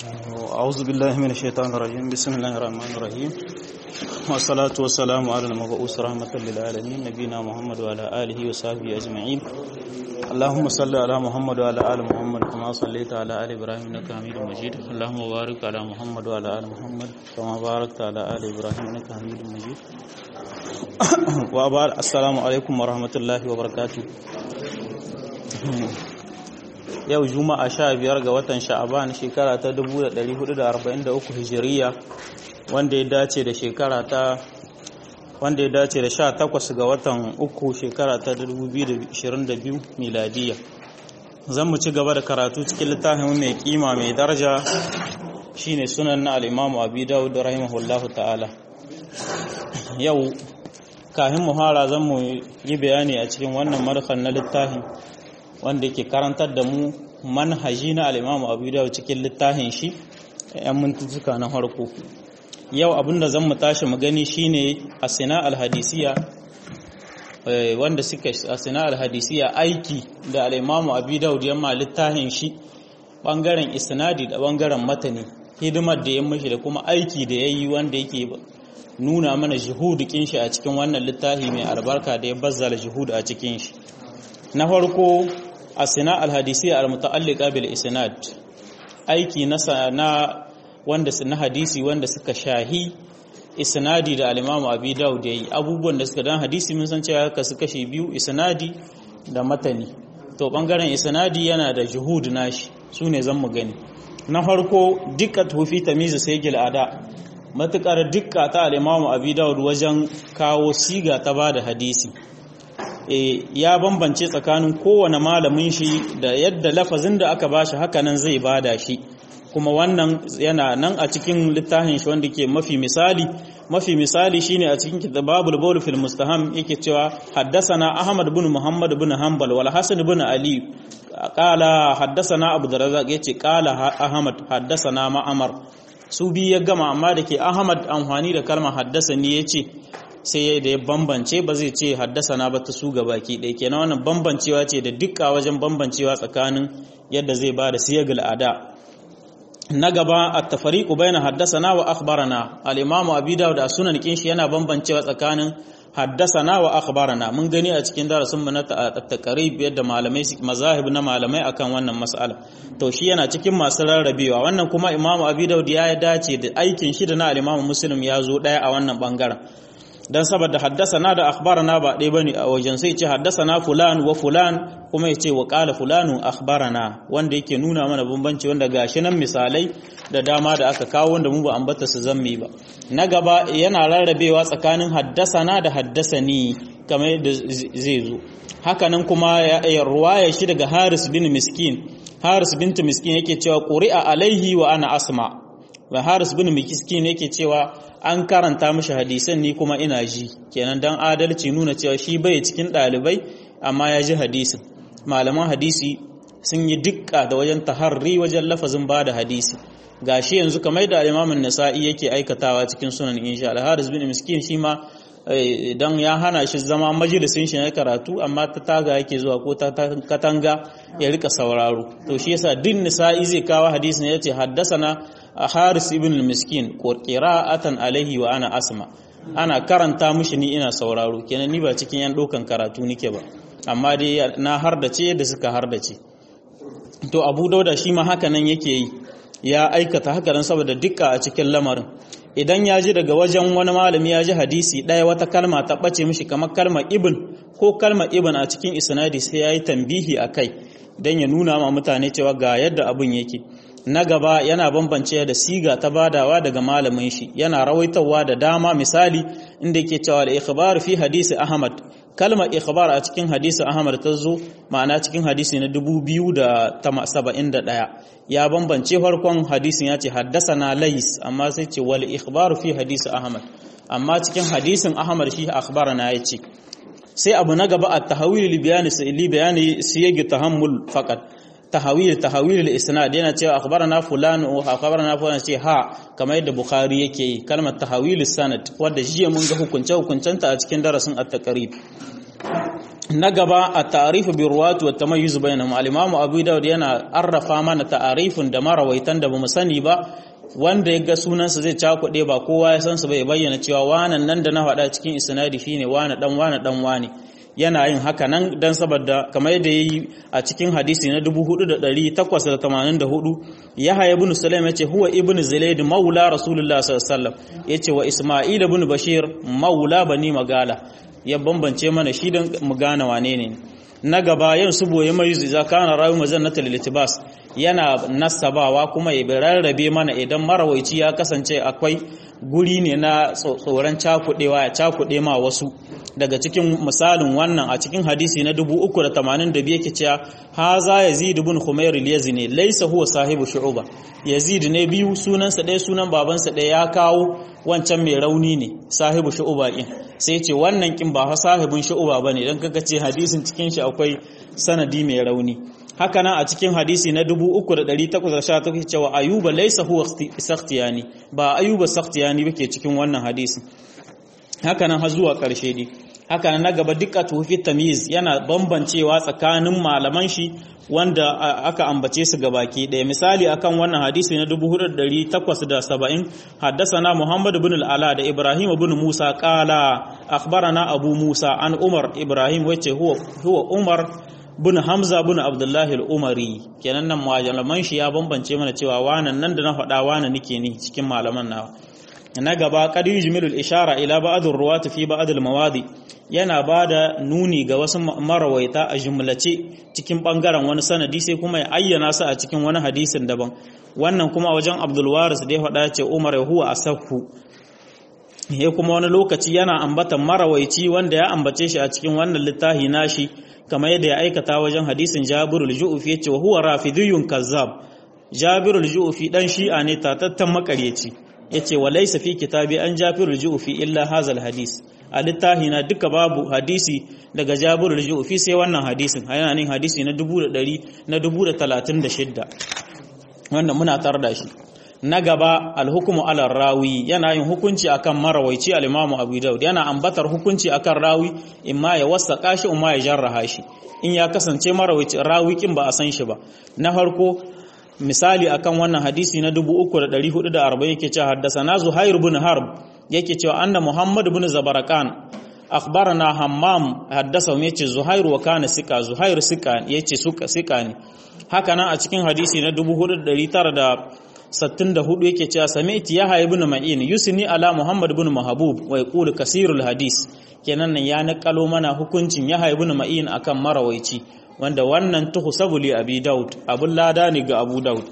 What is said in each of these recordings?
أعوذ بالله من الشيطان الرجيم بسم الله الرحمن الرحيم والصلاة والسلام على المبعوث رحمة للعالمين نبينا محمد وعلى آله وصحبه أجمعين اللهم صل على محمد وعلى آل محمد كما صليت على آل إبراهيم إنك حميد مجيد اللهم بارك على محمد وعلى آل محمد كما باركت على آل إبراهيم إنك حميد مجيد وأبار السلام عليكم ورحمة الله وبركاته yau juma'a sha biyar ga watan sha'aban shekara ta 1443 hijiriya wanda ya dace da shekara ta wanda ya dace da sha takwas ga watan uku shekara ta 2022 miladiya zan mu ci gaba da karatu cikin littafin mai kima mai daraja shine sunan na al'imamu abi dawud rahimahullahu ta'ala yau kahin muhara zan mu yi bayani a cikin wannan markan na littafin wanda ke karantar da mu manhaji na al'imamu abu da cikin littafin shi ‘yan mintutuka na harko yau abinda zan mu tashi mu gani shine a sina alhadisiya wanda suka a sina alhadisiya aiki da al'imamu abu da yamma littafin shi ɓangaren isnadi da ɓangaren matani hidimar da ya mashi da kuma aiki da ya yi wanda yake nuna mana jihudukin shi a cikin wannan littafi mai albarka da ya bazzala jihudu a cikin shi na farko asina alhadisi almuta'alliqa bil isnad aiki na na wanda na hadisi wanda suka shahi isnadi da al-Imam Abi Dawud yayi abubuwan da suka dan hadisi mun san cewa ka su kashi biyu isnadi da matani to bangaren isnadi yana da juhud nashi sune zan mu gani na farko dukkan hufi tamyiz sayyid ada matukar dukka ta al-Imam Abi Dawud wajen kawo siga ta bada hadisi ya bambance tsakanin kowane malamin shi da yadda lafazin da aka bashi hakanan zai bada shi kuma wannan yana nan a cikin littafin shi wanda ke mafi misali mafi misali shine a cikin kitabul bawl fil mustaham yake cewa haddathana ahmad bin muhammad bin hanbal wal hasan bin ali qala haddathana abu darrazaq yace qala ahmad haddathana ma'amar su bi ya gama amma da ke ahmad amfani da kalmar haddasani yace sai da ya bambance ba zai ce haddasa na ba ta su ga baki ɗaya kenan wannan bambancewa ce da dukka wajen bambancewa tsakanin yadda zai ba da siyagal ada na gaba a tafariku bayan haddasa na wa akhbarana al-imamu abi dawud da sunan kinshi yana bambancewa tsakanin haddasa na wa akhbarana mun gani a cikin darasin mu na taqrib yadda malamai mazahib na malamai akan wannan mas'ala to shi yana cikin masu rarrabewa wannan kuma imamu abi dawud ya dace da aikin shi da na al-imamu muslim ya zo daya a wannan bangaren dan saboda haddasana da akhbarana ba ɗaya bane a wajen sai ce haddasana fulan wa fulan kuma ya ce wa qala fulanu akhbarana wanda yake nuna mana bambanci wanda gashi nan misalai da dama da aka kawo wanda mu ba ambata su zammi ba na gaba yana rarrabewa tsakanin haddasana da haddasani kamar yadda zai zo hakanan kuma ya ruwaya shi daga Haris bin Miskin Haris bint Miskin yake cewa quri'a alaihi wa ana asma wa Haris bin Miskin yake cewa an karanta mishi hadisan ni kuma ina ji kenan dan adalci nuna cewa shi bai cikin ɗalibai amma ya ji hadisin malaman hadisi sun yi dukka da wajen taharri wajen lafazin ba da hadisi gashi yanzu kamar da imamun nasa'i yake aikatawa cikin sunan insha Allah haris bin miskin shi ma dan ya hana shi zama majalisin shi na karatu amma ta taga yake zuwa ko ta katanga ya rika sauraro to shi yasa din nisa'i zai kawo hadisin yace haddasana haris ibn miskin qira'atan alaihi wa ana asma ana karanta mishi ni ina sauraro kenan ni ba cikin yan dokan karatu nike ba amma dai na hardace da suka hardace to abu dauda shi ma haka nan yake yi ya aikata haka nan saboda dukka a cikin lamarin idan ya ji daga wajen wani malami ya ji hadisi ɗaya wata kalma ta ɓace mishi kamar kalmar ibn ko kalmar ibn a cikin isnadi sai ya yi tambihi a kai don ya nuna ma mutane cewa ga yadda abin yake na gaba yana bambance da siga ta badawa daga malamin shi yana rawaitawa da dama misali inda yake cewa da ikhbar fi hadisi ahmad kalmar ikhbar a cikin hadisi ahmad ta zo ma'ana cikin hadisi na 2071 ya bambance farkon hadisin ya ce haddasana lais amma sai ce wal ikhbar fi hadisi ahmad amma cikin hadisin ahmad shi akhbarana ya ce sai abu na gaba at-tahawil li bayani li bayani siyagi tahammul faqat tahawil tahawil al-isnad yana cewa akhbarana fulan wa akhbarana fulan ce ha kamar yadda bukhari yake yi kalmar tahawil sanad wanda jiya mun ga hukunce hukuncenta a cikin darasin at-taqrib na gaba a ta'arifu bi ruwatu wa tamayyuz bainahum al-imamu abu daud yana arrafa mana ta'arifin da marawaitan da bamu sani ba wanda ya ga sunansa zai cakuɗe ba kowa ya san su bai bayyana cewa wanan nan da na faɗa cikin isnadi shine wani dan wani dan wani yana yin haka nan dan saboda kamar yadda yayi a cikin hadisi na 4884 Yahya ibn Sulaim yace huwa ibn Zaid maula Rasulullah sallallahu alaihi wasallam yace wa Isma'il ibn Bashir maula bani magala ya bambance mana shi dan mu gane wane ne na gaba yin su boye mai za kana rawi mazannata lilitibas yana nasabawa kuma ya rarrabe mana idan marawaici ya kasance akwai guri ne na tsoron cakudewa ya cakude ma wasu daga cikin misalin wannan a cikin hadisi na 382 yake cewa haza yazid ibn khumair al-yazni laysa huwa sahibu shu'ba yazid ne biyu sunansa ɗaya sunan babansa ɗaya ya kawo wancan mai rauni ne sahibu shu'ba din sai ce wannan kin ba fa sahibin shu'ba bane dan kaga ce hadisin cikin shi akwai sanadi mai rauni haka nan a cikin hadisi na 3818 cewa ayuba laysa huwa sakhtiyani ba ayuba sakhtiyani bake cikin wannan hadisin haka nan har zuwa ƙarshe dai haka nan na gaba duka tufi tamyiz yana bambancewa tsakanin malaman shi wanda aka ambace su gabaki ɗaya misali akan wannan hadisi na 4870 haddasana Muhammad ibn al-Ala da Ibrahim ibn Musa qala akhbarana Abu Musa an Umar Ibrahim wace huwa huwa Umar bin Hamza bin Abdullahi al-Umari kenan nan malaman shi ya bambance mana cewa wanan nan da na faɗa wanan nake ni cikin malaman nawa na gaba qad yujmilu al-ishara ila ba'd ar-ruwat fi ba'd al-mawadi yana bada nuni ga wasu marawaita a jumlace cikin bangaren wani sanadi sai kuma ya ayyana su a cikin wani hadisin daban wannan kuma wajen Abdul Waris da ya faɗa ce Umar huwa asaffu ya kuma wani lokaci yana ambatan marawaici wanda ya ambace shi a cikin wannan littafi nashi kamar yadda ya aikata wajen hadisin Jabirul Ju'fi yace wa huwa rafidiyun kazzab Jabirul Ju'fi dan shi'a ne tatattan makaryaci yace wa laysa fi kitabi an Jabirul Ju'fi illa hazal hadis a littafi na duka babu hadisi daga Jabirul Ju'fi sai wannan hadisin yana nin hadisi na 1100 na 1036 wannan muna tar da shi na gaba alhukumu ala rawi yana yin hukunci akan marawaici al-imamu abu daud yana ambatar hukunci akan rawi imma ya wasaka shi imma ya jarraha shi in ya kasance marawaici rawi kin ba a san shi ba na farko misali akan wannan hadisi na 3440 yake cewa haddathana zuhair ibn harb yake cewa anna muhammad ibn zabarakan akhbarana hammam haddasa yace zuhair wa kana sika zuhair sika yace suka sika ne haka nan a cikin hadisi na 4900 64 yake cewa sami'ti yahya ibn ma'in yusni ala muhammad ibn mahbub wa yaqulu kasirul hadis kenan nan ya nakalo mana hukuncin yahya ibn ma'in akan marawaici wanda wannan tuhsabu li abi daud abun lada ne ga abu daud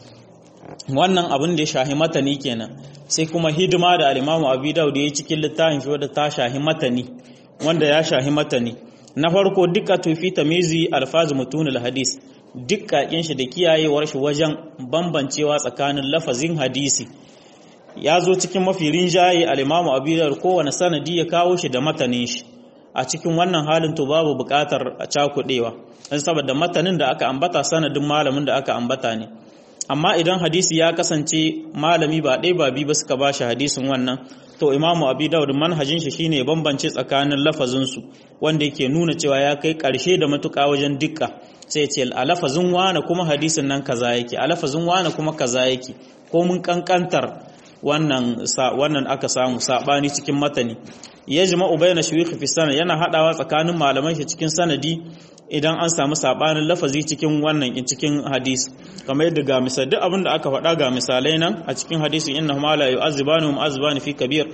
wannan abin da ya shahi matani kenan sai kuma hidima da al-imamu abi daud yayi cikin littafin shi wanda ta shahi matani wanda ya shahi matani na farko duka tufi tamizi alfaz mutunul hadis dukkakin shi da kiyayewar shi wajen bambancewa tsakanin lafazin hadisi ya zo cikin mafi rinjaye al-Imam Abu Dawud kowane sanadi ya kawo shi da matanin shi a cikin wannan halin to babu buƙatar a cakudewa dan saboda matanin da aka ambata sanadin malamin da aka ambata ne amma idan hadisi ya kasance malami ba ɗaya ba biyu ba suka bashi hadisin wannan to Imam Abu Dawud manhajin shi shine bambance tsakanin lafazin su wanda yake nuna cewa ya kai ƙarshe da matuƙa wajen dukka sai ce a lafazin wane kuma hadisin nan kaza yake a lafazin wane kuma kaza yake ko mun kankantar wannan wannan aka samu sabani cikin matani yajma'u bayna shuyukh fi sanad yana hadawa tsakanin malaman shi cikin sanadi idan an samu sabanin lafazi cikin wannan cikin hadisi kamar yadda ga misal duk abin da aka faɗa ga misalai nan a cikin hadisi innahum la yu'azzibanu mu'azzibani fi kabir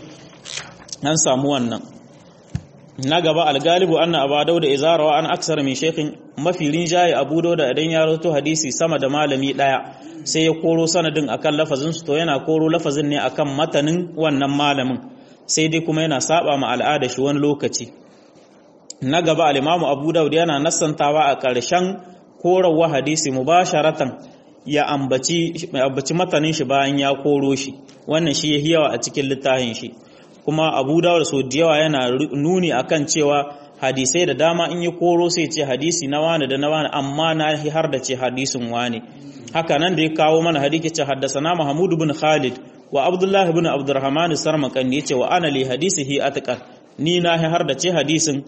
an samu wannan na gaba algalibu anna abu dauda izarawa an aksar min shekin mafi rinjaye abu dauda idan ya rawaito hadisi sama da malami daya sai ya koro sanadin akan lafazin su to yana koro lafazin ne akan matanin wannan malamin sai dai kuma yana saba ma al'ada shi wani lokaci na gaba al-imamu abu dauda yana nassantawa a ƙarshen korawa hadisi mubasharatan ya ambaci ambaci matanin shi bayan ya koro shi wannan shi yayi yawa a cikin littafin shi kuma abu dawud so da yawa yana nuni akan cewa hadisai da dama in yi koro sai ce hadisi na wani da na wani amma na har da ce hadisin wani haka nan da ya kawo mana hadisi ce haddasana mahmud bin khalid wa abdullah bin abdurrahman sarmakan ya ce wa ana li hadisihi atqan ni na har da ce hadisin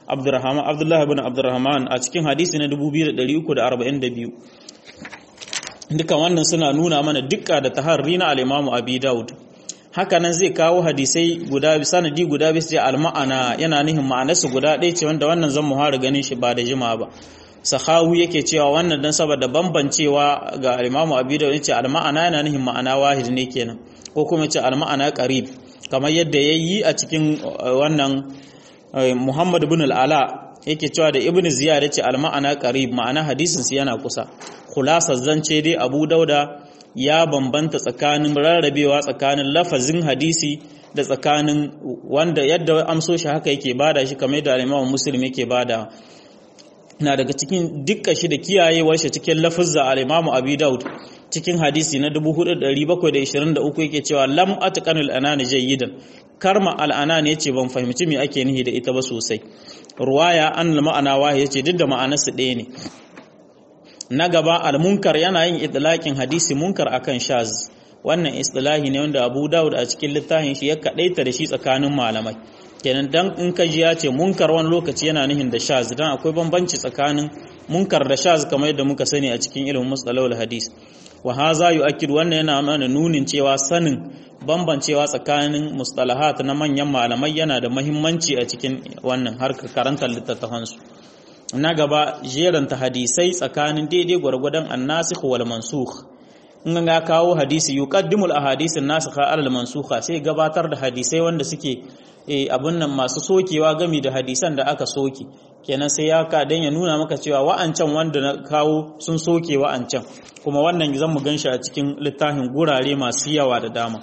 Abdurrahman Abdullah ibn Abdurrahman a cikin hadisi na 2342 duka wannan suna nuna mana dukka da taharri na al-Imam Abi Dawud haka nan zai kawo hadisai guda sanadi guda bisa da al-ma'ana yana nihin ma'anarsu guda ɗaya ce wanda wannan zan muhara ganin shi ba da jima ba sahawu yake cewa wannan dan saboda bambancewa ga al-Imam Abi Dawud yace al-ma'ana yana nihin ma'ana wahid ne kenan ko kuma yace al-ma'ana qarib kamar yadda yayi a cikin wannan Muhammad ibn al-Ala yake cewa da Ibn Ziyad yace al-ma'ana qarib ma'ana hadisin su yana kusa khulasa zance dai Abu Dauda ya bambanta tsakanin rarrabewa tsakanin lafazin hadisi da tsakanin wanda yadda amso shi haka yake bada shi kamar da Imam Muslim yake bada na daga cikin dukkan shi da kiyayewar shi cikin lafazza al-Imam Abi Daud cikin hadisi na 4723 yake cewa lam atqanul anani jayyidan karma al-anan yace ban fahimci me ake nihi da ita ba sosai ruwaya an ma'ana wahi yace duk da ma'anarsu ɗaya ne na gaba al-munkar yana yin idlaqin hadisi munkar akan shaz wannan istilahi ne wanda Abu Dawud a cikin littafin shi ya kadaita da shi tsakanin malamai kenan dan in ka ji ya ce munkar wani lokaci yana nihin da shaz dan akwai bambanci tsakanin munkar da shaz kamar yadda muka sani a cikin ilimin mustalahul hadis wa haza yu'akkidu wannan yana mana nunin cewa sanin bambancewa tsakanin mustalahat na manyan malamai yana da muhimmanci a cikin wannan harkar karantar littattafansu na gaba jeranta hadisai tsakanin daidai gwargwadon annasikh wal mansukh in ga kawo hadisi yuqaddimu al ahadith an-nasikha ala al mansukha sai gabatar da hadisai wanda suke abun nan masu sokewa gami da hadisan da aka soke kenan sai ya ka dan ya nuna maka cewa wa'ancan wanda na kawo sun soke wa'ancan kuma wannan zan mu ganshi a cikin littafin gurare masu yawa da dama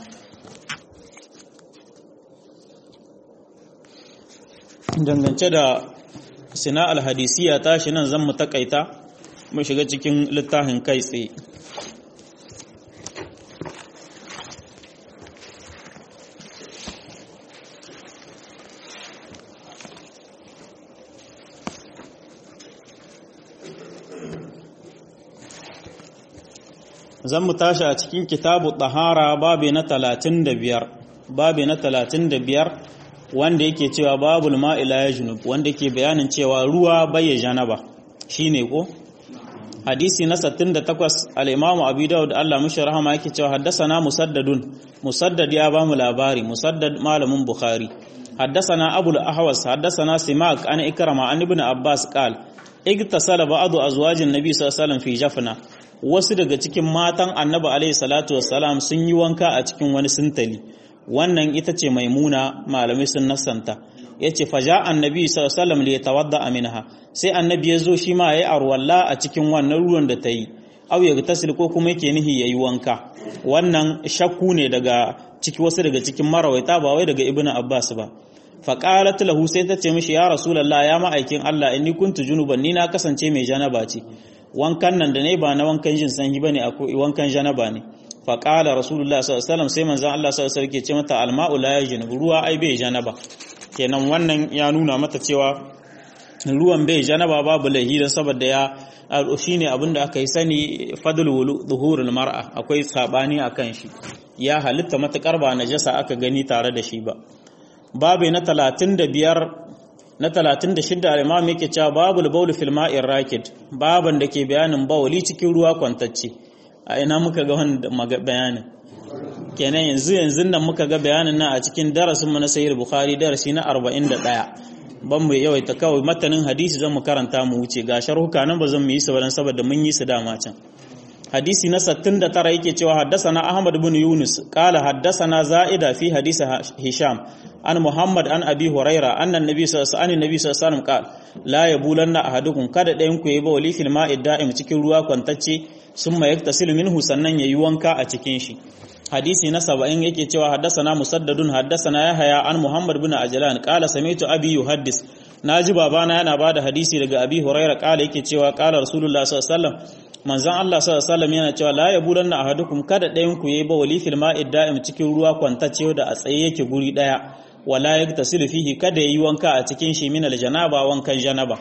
dangance da sina alhadisiya tashi nan zan mu takaita mu shiga cikin littafin kai tsaye zan mu tashi a cikin kitabu tahara babi na talatin da biyar babi na talatin da biyar wanda yake cewa babul ma'ila ya junub wanda ke bayanin cewa ruwa bai janaba shine ko hadisi na 68 al-imamu abi daud Allah mushi rahama yake cewa haddathana musaddadun musaddad ya bamu labari musaddad malamin bukhari haddathana abul ahwas haddathana simak an ikrama an ibn abbas qal igtasala ba'du azwajin nabi sallallahu alaihi wasallam fi jafna wasu daga cikin matan annabi alaihi salatu wassalam sun yi wanka a cikin wani sintali wannan ita ce maimuna malamai sun nasanta ya ce faja annabi sallallahu alaihi tawadda minha sai annabi ya zo shi ma yayi arwalla a cikin wannan ruwan da ta yi aw ya tasil ko kuma yake nihi yayi wanka wannan shakku ne daga ciki wasu daga cikin marawaita ba wai daga ibnu abbas ba fa qalat lahu sai ta ce mishi ya rasulullah ya ma'aikin Allah inni kuntu junuban ni na kasance mai janaba ce wankan nan da ne ba na wankan jin sanyi bane akwai wankan janaba ne faƙala rasulullah sallallahu sai manzan Allah sallallahu ke ce mata alma'u la yajin ruwa ai bai janaba kenan wannan ya nuna mata cewa ruwan bai janaba babu laihi dan saboda ya shine abin da aka yi sani fadl zuhurul mar'a akwai sabani akan shi ya halitta matakar ba najasa aka gani tare da shi ba babu na 35 na 36 al-imam yake cewa babul bawl fil ma'ir rakid baban da ke bayanin bawli cikin ruwa kwantacce a ina muka ga wanda bayanin kenan yanzu yanzu nan muka ga bayanin nan a cikin darasin mu na sahih bukhari darasi na 41 ban mu yawaita kawai matanin hadisi zan mu karanta mu wuce ga sharhuka nan ba zan mu yi su ba saboda mun yi su dama can hadisi na 69 yake cewa haddasana ahmad ibn yunus qala haddasana za'ida fi hadisi hisham an muhammad an abi huraira annan nabi sallallahu alaihi wasallam qala la yabulanna ahadukum kada ɗayan ku yi ba wali fil ma'id da'im cikin ruwa kwantacce summa yaktasilu minhu sannan yayi wanka a cikin shi hadisi na 70 yake cewa haddasana musaddadun haddasana yahya an muhammad ibn ajlan qala sami'tu abi yuhaddis naji babana yana bada hadisi daga abi huraira qala yake cewa qala rasulullah sallallahu alaihi wasallam manzon Allah sallallahu alaihi wasallam yana cewa la yabulanna ahadukum kada ɗayan ku yayi ba wali fil ma'id da'im cikin ruwa kwantacce da a tsaye yake guri daya wala yaktasilu fihi kada yayi wanka a cikin shi min aljanaba wankan janaba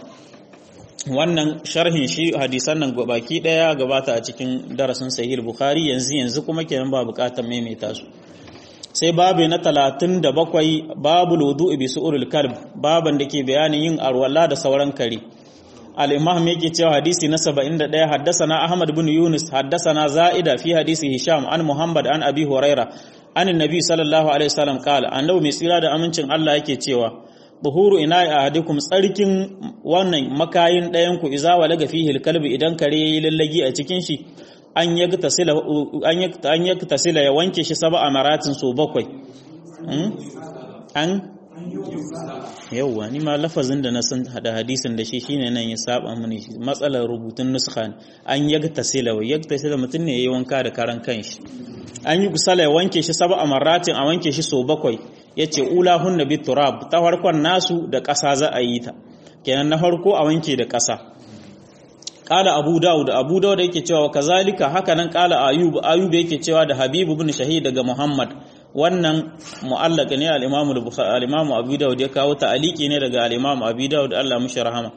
wannan sharhin shi hadisan nan baki daya gabata a cikin darasin sahih bukhari yanzu yanzu kuma kenan ba bukatar maimaita su sai babu na talatin da bakwai babu lodu bi su'urul kalb baban da ke bayanin yin arwala da sauran kare al-imam yake cewa hadisi na 71 haddasana ahmad bin yunus haddasana za'ida fi hadisi hisham an muhammad an abi huraira an annabi sallallahu alaihi wasallam qala annabi mai tsira da amincin Allah yake cewa buhuru ina ahadikum tsarkin wannan makayin ɗayan ku iza walaga fihi al-kalbi idan kare yayi lallagi a cikin shi an yaktasila ya wanke shi saba a maratin so bakwai an yauwa ni ma lafazin da na san hada hadisin da shi shine nan ya saba mini matsalar rubutun nuskha an yaktasila wa yaktasila mutum ne yayi wanka da karan kanshi an yi kusala ya wanke shi saba a maratin a wanke shi so bakwai yace ula hunna bi turab ta farkon nasu da ƙasa za a yi ta kenan na farko a wanke da ƙasa kala abu dawud abu dawud yake cewa kazalika haka nan kala ayub ayub yake cewa da habib ibn shahid daga muhammad wannan mu'allaq ne al-imam al-bukhari al-imam abu dawud ya kawo ta'aliki ne daga al-imam abu dawud Allah mushi rahama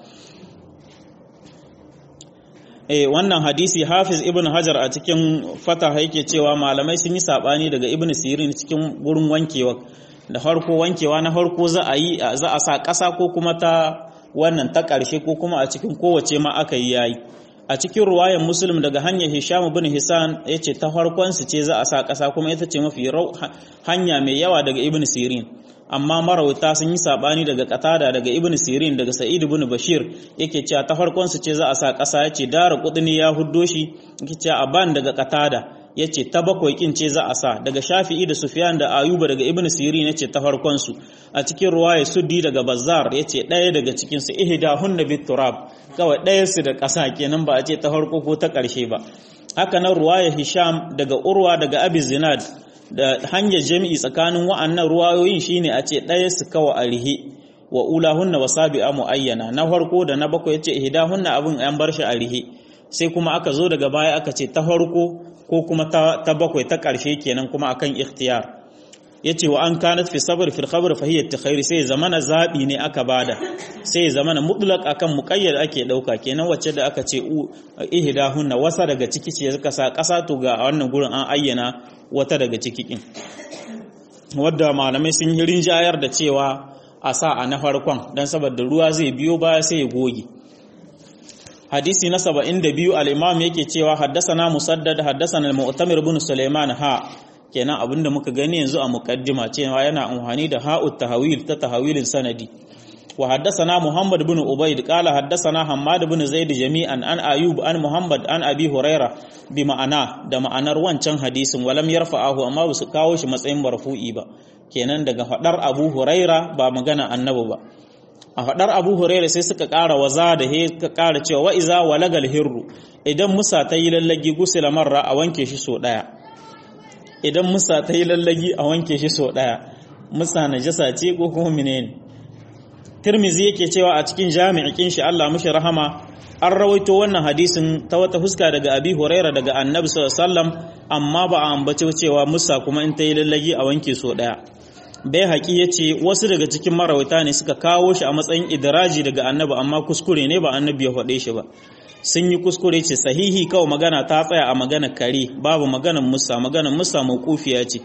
eh wannan hadisi hafiz ibn hajar a cikin fatah yake cewa malamai sun yi sabani daga ibn sirin cikin gurin wankewa da farko wankewa na farko za a yi za a sa ƙasa ko kuma ta wannan ta ƙarshe ko kuma a cikin kowace ma aka yi yayi a cikin ruwayan muslim daga hanyar hisham bin hisan ya ce ta farkon su ce za a sa ƙasa kuma ita ce mafi hanya mai yawa daga ibn sirin amma marawata sun yi sabani daga qatada daga ibn sirin daga sa'id ibn bashir yake cewa ta farkon su ce za a sa ƙasa yace dara kudini ya huddo shi yake cewa aban daga qatada yace ta bakwai kin ce za a sa daga shafi'i da sufyan da ayuba daga ibn sirin yace ta farkon su a cikin ruwaya suddi daga bazzar yace ɗaya daga cikin su ihdahunna bit turab kawai ɗaya su da ƙasa kenan ba a ce ta farko ko ta ƙarshe ba haka nan ruwaya hisham daga urwa daga abi zinad da hanyar jami'i tsakanin wa'annan ruwayoyin shine a ce ɗaya su kawa a rihe wa ulahunna wasabi'a muayyana na farko da na bakwai yace ihdahunna abin an bar shi a rihe sai kuma aka zo daga baya aka ce ta farko ko kuma ta bakwai ta ƙarshe kenan kuma akan ikhtiyar yace wa an kanat fi sabr fi khabr fa hiya takhairi sai zamana zabi ne aka bada sai zamana mutlaq akan muqayyad ake dauka kenan wacce da aka ce ihdahunna wasa daga ciki ce suka sa kasa to ga wannan gurin an ayyana wata daga ciki kin wadda malamai sun yi rinjayar da cewa a sa a na farkon dan saboda ruwa zai biyo baya sai ya goge hadisi na 72 al-imam yake cewa haddasana musaddad haddasana al-mu'tamir ibn sulaiman ha kenan abinda muka gani yanzu a muqaddima cewa yana amfani da ha'ut tahawil ta tahawilin sanadi wa haddathana muhammad ibn ubayd qala haddathana hammad ibn zaid jami'an an ayub an muhammad an abi huraira bi ma'ana da ma'anar wancan hadisin walam yarfa'ahu amma ba su kawo shi matsayin marfu'i ba kenan daga fadar abu huraira ba magana annabi ba a fadar abu huraira sai suka ƙara waza da he suka ƙara cewa wa iza walagal hirru idan musa ta yi lallagi gusila marra a wanke shi so daya idan musa ta yi lallagi a wanke shi so ɗaya musa na jasa ce ko kuma menene tirmizi yake cewa a cikin jami'in shi Allah mushi rahama an rawaito wannan hadisin ta wata fuska daga abi huraira daga annabi sallallahu alaihi wasallam amma ba a ambace cewa musa kuma in ta yi lallagi a wanke so ɗaya bai haƙi ya ce wasu daga cikin marawata ne suka kawo shi a matsayin idiraji daga annabi amma kuskure ne ba annabi ya faɗe shi ba sun yi kuskure ce sahihi kawai magana ta tsaya a magana kare babu maganan musa maganan musa mawqufiya ce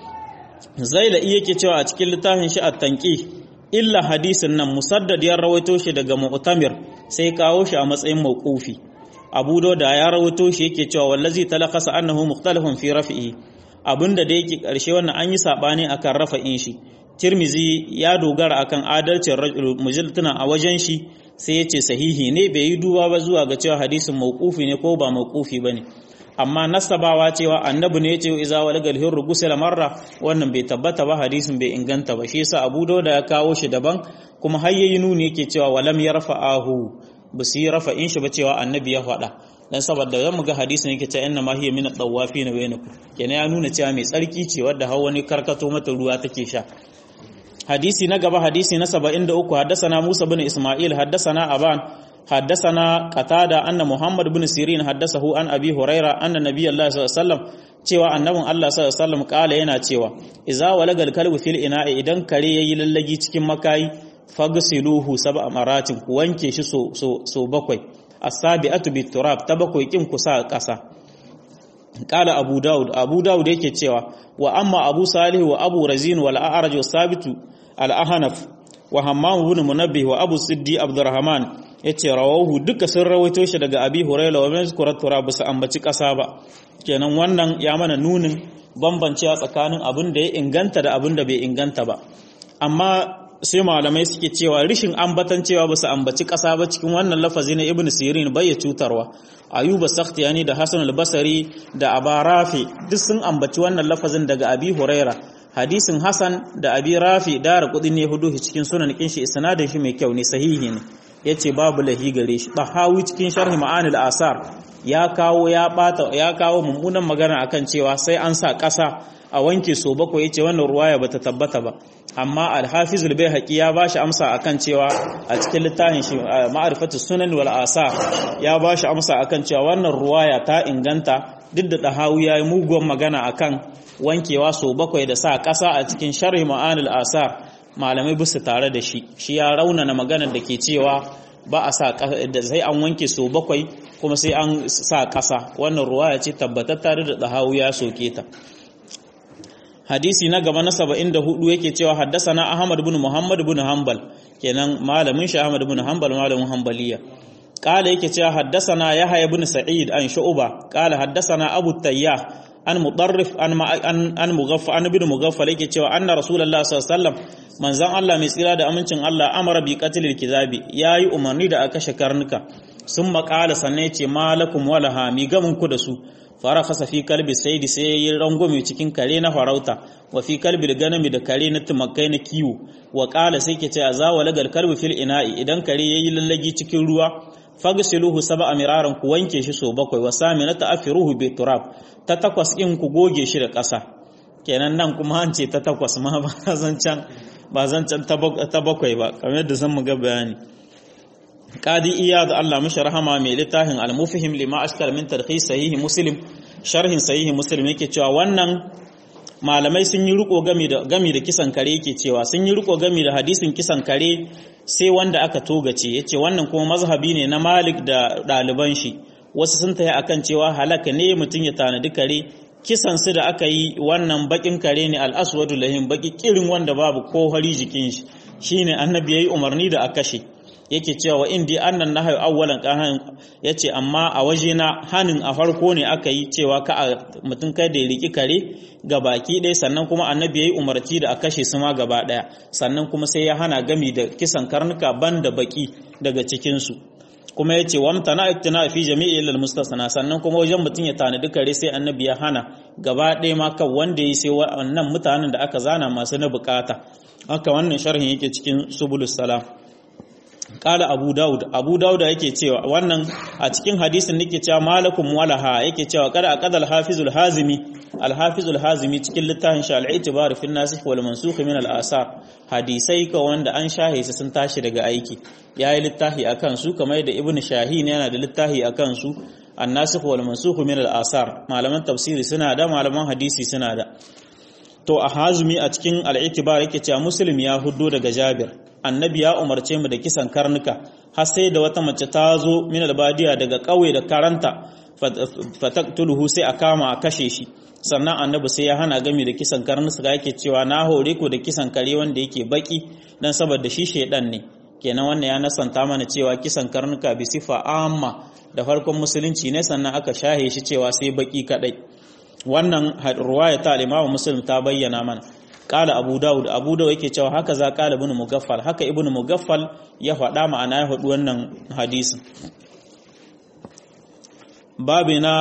zaila iya ke cewa a cikin littafin shi at-tanqi illa hadisin nan musaddad ya rawaito shi daga mu'tamir sai kawo shi a matsayin mawqufi abu da ya rawaito shi yake cewa wallazi talaqasa annahu mukhtalifun fi raf'ihi abinda da yake karshe wannan an yi sabani akan rafa'in shi tirmizi ya dogara akan adalcin mujallatuna a wajen shi sai ya ce sahihi ne bai yi duba ba zuwa ga cewa hadisin mawqufi ne ko ba mawqufi bane amma nasabawa cewa annabi ne ya ce iza walagal hirru gusila marra wannan bai tabbata ba hadisin bai inganta ba shi yasa Abu Dawud ya kawo shi daban kuma har yayi nuni yake cewa walam yarfa'ahu ba su yi rafa'in shi ba cewa annabi ya faɗa dan saboda zan ga hadisin yake cewa inna ma hiya min at-tawafin bainakum kenan ya nuna cewa mai tsarki ce wadda har wani karkato mata ruwa take sha hadisi na gaba hadisi na 73 haddasana Musa bin Isma'il haddasana Aban haddasana Qatada anna Muhammad bin Sirin haddasahu an Abi Huraira anna Nabiyullahi sallallahu alaihi wasallam cewa annabin Allah sallallahu alaihi wasallam kala yana cewa idza walagal kalbu fil ina'i idan kare yayi lallagi cikin makayi fagsiluhu sab'a maratin ku wanke shi so so so bakwai as-sabi'atu bit-turab ta bakwai kin kusa ƙasa qala abu daud abu daud yake cewa wa amma abu salih wa abu razin wal a'raj wa sabitu al ahnaf wa hammam ibn munabbih wa abu siddi abdurrahman yace rawahu duka sun rawaito shi daga abi hurairah wa mazkurat turab su ambaci kasa ba kenan wannan ya mana nunin bambancewa tsakanin abin da ya inganta da abin da bai inganta ba amma sai malamai suke cewa rishin ambatan cewa ba su ambaci ƙasa ba cikin wannan lafazi na ibn sirin bai ya cutarwa ayuba sakhtiyani da hasan al-basri da abarafi duk sun ambaci wannan lafazin daga abi huraira hadisin hasan da abi rafi dara kudin ne hudu cikin sunan kin shi isnadin shi mai kyau ne sahihi ne yace babu lahi gare shi tahawi cikin sharhi ma'anil asar ya kawo ya bata ya kawo mummunan magana akan cewa sai an sa ƙasa a wanke so bakwai yace wannan ruwaya bata tabbata ba amma al-hafiz al-baihaqi ya bashi amsa akan cewa a cikin littafin shi ma'rifatus sunan wal asar ya bashi amsa akan cewa wannan ruwaya ta inganta duk da dahawi yayi muguwan magana akan wankewa so bakwai da sa ƙasa a cikin sharhi ma'anil asar malamai bisu tare da shi shi ya raunana maganar da ke cewa ba a sa da sai an wanke so bakwai kuma sai an sa ƙasa wannan ruwaya ce tabbatar da dahawi ya soke ta hadisi na gaba na 74 yake cewa haddasana Ahmad ibn Muhammad ibn Hanbal kenan malamin shi Ahmad ibn Hanbal malamin Hanbaliya qala yake cewa haddasana Yahya ibn Sa'id an Shu'ba qala haddasana Abu Tayyah an Mudarrif an an Mughaffal an ibn Mughaffal yake cewa anna Rasulullah sallallahu alaihi wasallam manzon Allah mai tsira da amincin Allah amara bi qatlil kizabi yayi umarni da aka shakarnuka sun maƙala sannan ya ce malakum walaha mi gamin ku da su fara kasa fi kalbi sai da sai yi rangwame cikin kare na farauta wa fi kalbi da ganami da kare na tumakai na kiwo wa kala sai ke ce a zawa lagar kalbi fil ina'i idan kare ya yi lallagi cikin ruwa fagsiluhu saba miraran ku wanke shi so bakwai wa sami na ta'afiruhu bi turab ta takwas in ku goge shi da ƙasa kenan nan kuma an ce ta takwas ma ba zancan ba zancan ta bakwai ba kamar yadda zan mu ga bayani qadi iyad Allah mishi rahama mai littafin al-mufhim lima ashkal min tarhis sahih muslim sharhin sahih muslim yake cewa wannan malamai sun yi riko gami da gami da kisan kare yake cewa sun yi riko gami da hadisin kisan kare sai wanda aka togace yace wannan kuma mazhabi ne na Malik da ɗaliban shi wasu sun tayi akan cewa halaka ne mutum ya tanadi kare kisan su da aka yi wannan bakin kare ne al-aswadu lahim baki kirin wanda babu ko hari jikin shi shine annabi yayi umarni da a kashe yake cewa indi annan nahyu awwalan qahan yace amma a waje na hanin a farko ne aka yi cewa ka mutum kai da ya riki kare ga baki ɗaya sannan kuma annabi yayi umarci da a kashe su ma gaba ɗaya sannan kuma sai ya hana gami da kisan karnuka banda baki daga cikin su kuma yace wamtana iktina fi jami'i lil mustasna sannan kuma wajen mutum ya tanadi kare sai annabi ya hana gaba ɗaya ma kan wanda yi sai wannan mutanen da aka zana masu na bukata haka wannan sharhin yake cikin subulus salam kala abu daud abu dauda yake cewa wannan a cikin hadisin nake cewa malakum walaha yake cewa kada aqadal hafizul hazimi al hafizul hazimi cikin littafin shi al itibar fi nasikh wal mansukh min al asar hadisai ka wanda an shahe su sun tashi daga aiki yayi littafi akan su kamar yadda ibnu shahin yana da littafi akan su an nasikh wal mansukh min al asar malaman tafsiri suna da malaman hadisi suna da to a hazumi a cikin al itibar yake cewa muslim ya huddo daga jabir annabi ya umarce mu da kisan karnuka har sai da wata mace ta zo min albadiya daga ƙauye da karanta fataktuluhu sai a kama a kashe shi sannan annabi sai ya hana gami da kisan karnuka yake cewa na hore ku da kisan kare wanda yake baki dan saboda shi shedan ne kenan wannan ya nasanta mana cewa kisan karnuka bi sifa amma da farkon musulunci ne sannan aka shahe shi cewa sai baki kadai wannan ruwaya ta al-Imam Muslim ta bayyana mana kala abu dawud abu dawud yake cewa haka za kala ibn mugaffal haka ibn mugaffal ya faɗa ma'ana ya faɗi wannan hadisin babu na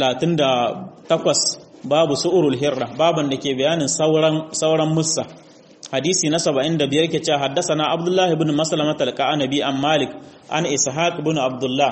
38 babu su'urul hirra baban da ke bayanin sauran sauran mussa hadisi na 75 yake cewa haddathana abdullahi ibn maslama talqa'anabi an malik an ishaq ibn abdullah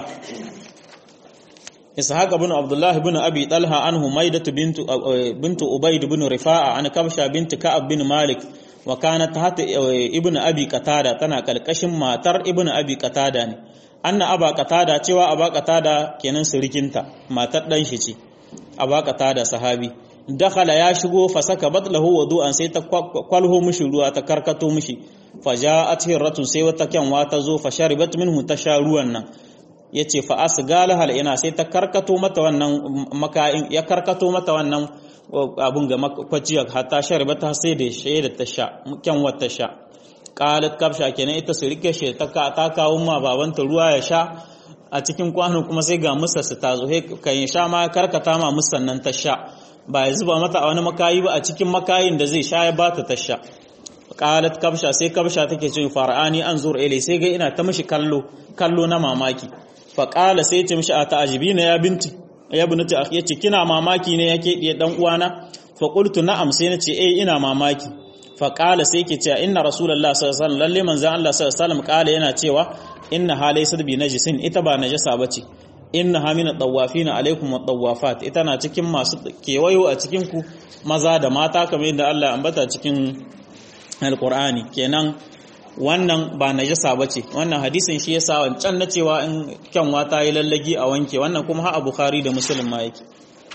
إسحاق بن عبد الله بن أبي طلحة عن هميدة بنت بنت أبيد بن رفاعة عن كبشة بنت كعب بن مالك وكانت تحت ابن أبي قتادة تنا كالكشم ماتر ابن أبي قتادة أن أبا قتادة توا أبا قتادة كنن سركنتا ماتر دنشي أبا قتادة صحابي dakhala ya shigo fa saka batlahu wudu'an sai ta kwalho mishi ruwa ta karkato mishi fa ja'at hirratun sai wata kyanwa ta zo fa sharibat minhu ta sha ruwan nan yace fa asgala hal ina sai ta karkato mata wannan makayin ya karkato mata wannan abun ga kwaciya hatta shariba ta sai da shi da ta sha kyan wata sha qalat kabsha kenan ita su rike shi ta ta kawo ma babanta ruwa ya sha a cikin kwano kuma sai ga musarsa ta zo kan sha ma karkata ma musan nan ta sha ba ya zuba mata a wani makayi ba a cikin makayin da zai sha ya bata ta sha qalat kabsha sai kabsha take ce fara'ani anzur ilai sai ga ina ta mishi kallo kallo na mamaki fa qala sai ce mishi a ta'ajibina ya binti ya binti akhi yace kina mamaki ne yake diye dan uwana fa qultu na'am sai nace eh ina mamaki fa qala sai yake cewa inna rasulullah sallallahu alaihi wasallam lalle manzon Allah sallallahu alaihi wasallam qala yana cewa inna halaysat bi najisin ita ba najasa bace inna hamina tawafina alaikum wa tawafat ita na cikin masu kewayo a cikin ku maza da mata kamar yadda Allah ambata cikin alqur'ani kenan wannan ba najasa bace wannan hadisin shi yasa wancan na cewa in kyanwa ta yi lallagi a wanke wannan kuma ha bukhari da muslim ma yake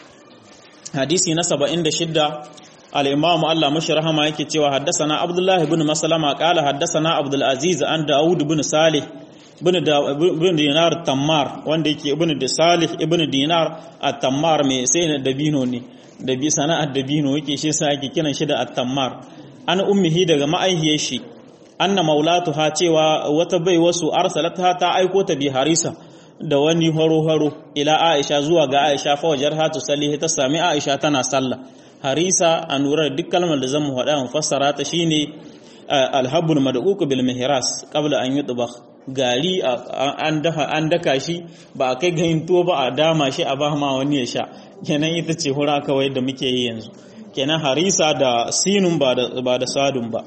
hadisi na 76 al-imam Allah mashi rahama yake cewa haddathana abdullah ibn maslama qala haddathana abdul aziz an daud ibn salih ibn dinar tammar wanda yake ibn da salih ibn dinar at-tammar mai sai na dabino ne da bi sana'ar dabino yake shi sa ake kiran shi da at-tammar an ummihi daga ma'aihiyar shi anna maulatuha cewa wata bai wasu arsalatha ta aiko ta bi harisa da wani haro-haro ila aisha zuwa ga aisha fa wajar hatu sallihi ta sami aisha tana sallah harisa a nurar duk kalmar da zan mu faɗa mu fassara ta shine alhabbul madquq bil mihras qabla an yutbakh gari an daha an daka shi ba a kai gayin tuwo ba a dama shi a ba ma wani ya sha kenan ita ce hura kawai da muke yi yanzu kenan harisa da sinun ba da ba da sadun ba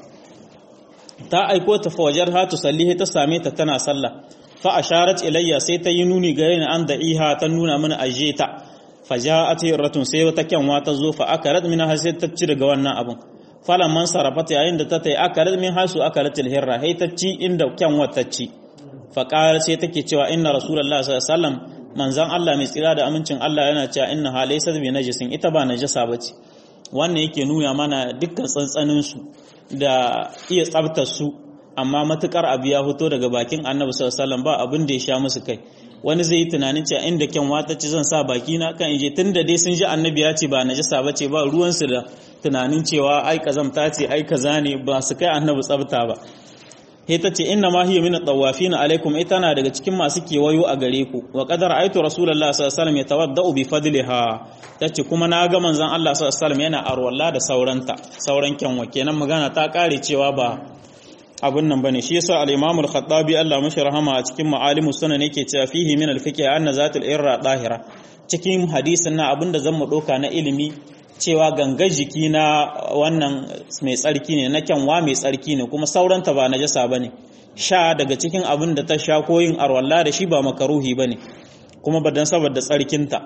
ta aiko ta fawajar hatu sallihi ta same ta tana sallah fa asharat ilayya sai ta yi nuni gare ni an da iha ta nuna mana aje ta faja'at ratun sai wata kyanwa ta zo fa akarat min har sai ta ci daga wannan abun falan man sarafata yayin da ta tai akarat min hasu akarat alhirra hay ta ci inda kyanwa ta ci fa qala sai take cewa inna rasulullahi sallallahu alaihi wasallam manzon Allah mai tsira da amincin Allah yana cewa inna halaysa bi najisin ita ba najasa bace wannan yake nuna mana dukkan tsantsanin su da iya tsabtar su amma matukar abu ya fito daga bakin annabi sallallahu alaihi wasallam ba abin da ya sha musu kai wani zai yi tunanin cewa inda kyan wata ci zan sa baki na kan inje tunda dai sun ji annabi ya ce ba najasa bace ba ruwan su da tunanin cewa ai kazamta ce ai kaza ne ba su kai annabi tsabta ba he ta ce inna ma hiya min at-tawafin alaikum ita na daga cikin masu kewayo a gare ku wa qadar aitu rasulullah sallallahu alaihi wasallam yatawaddau bi fadliha tace kuma na ga manzon Allah sallallahu alaihi wasallam yana arwalla da sauranta sauran kyanwa kenan magana ta kare cewa ba abun nan bane shi yasa al-imam al-khattabi Allah mashi rahama a cikin ma'alimu sunan yake cewa fihi min al-fiqh anna zatul irra dahira cikin hadisin na abinda zan mu doka na ilimi cewa gangar jiki na wannan mai tsarki ne na kyanwa mai tsarki ne kuma sauranta ba najasa bane sha daga cikin abin da ta sha koyin arwalla da shi ba makaruhi bane kuma badan saboda tsarkinta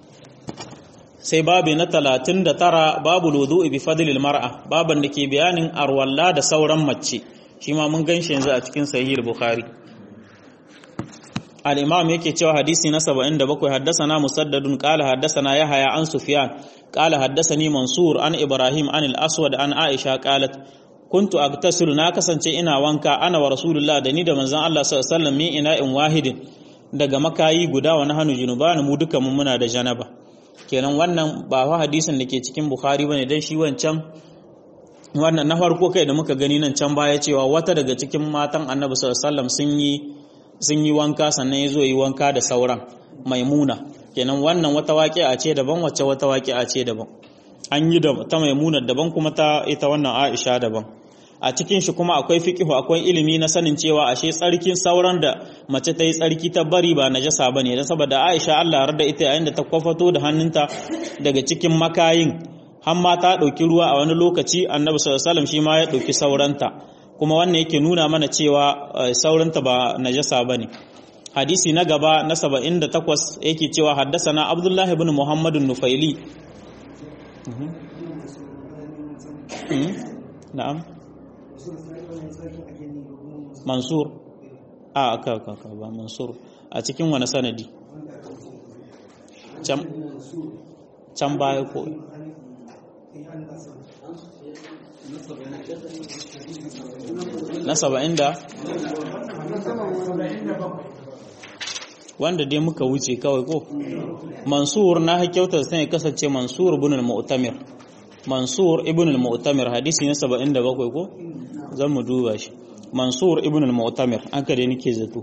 sai babu na 39 babu wudu'i bi fadlil mar'a baban da ke bayanin arwalla da sauran mace shi ma mun gan shi yanzu a cikin sahih bukhari al-imam yake cewa hadisi na 77 haddathana musaddadun qala haddathana yahya an sufyan qala haddathani mansur an ibrahim an al-aswad an aisha qalat kuntu agtasilu na kasance ina wanka ana wa rasulullah da ni da manzon Allah sallallahu alaihi wasallam min ina'in wahidin daga makayi guda wa nahnu junuban mu duka mun muna da janaba kenan wannan ba fa hadisin da ke cikin bukhari bane dan shi wancan wannan na farko kai da muka gani nan can baya cewa wata daga cikin matan annabi sallallahu sun yi sun yi wanka sannan ya zo yi wanka da sauran maimuna kenan wannan wata waƙi'a ce daban wacce wata waƙi'a ce daban an yi da ta maimuna daban kuma ta ita wannan aisha daban a cikin shi kuma akwai fiqihu akwai ilimi na sanin cewa ashe tsarkin sauran da mace ta yi tsarki ta bari ba najasa bane dan saboda aisha Allah ya yarda ita yayin da ta kwafato da hannunta daga cikin makayin har ma ta ɗauki ruwa a wani lokaci annabi sallallahu alaihi shi ma ya ɗauki sauranta kuma wannan yake nuna mana cewa sauranta ba najasa bane hadisi na gaba na 78 yake cewa haddasana abdullah ibn muhammad nufaili na'am mansur a aka aka ba mansur a cikin wani sanadi can baya ko na saba'in da wanda dai muka wuce kawai ko mansur na hakyauta sai ya kasance mansur ibn al-mu'tamir mansur ibn al-mu'tamir hadisi na 77 ko zan mu duba shi mansur ibn al-mu'tamir aka dai nake zato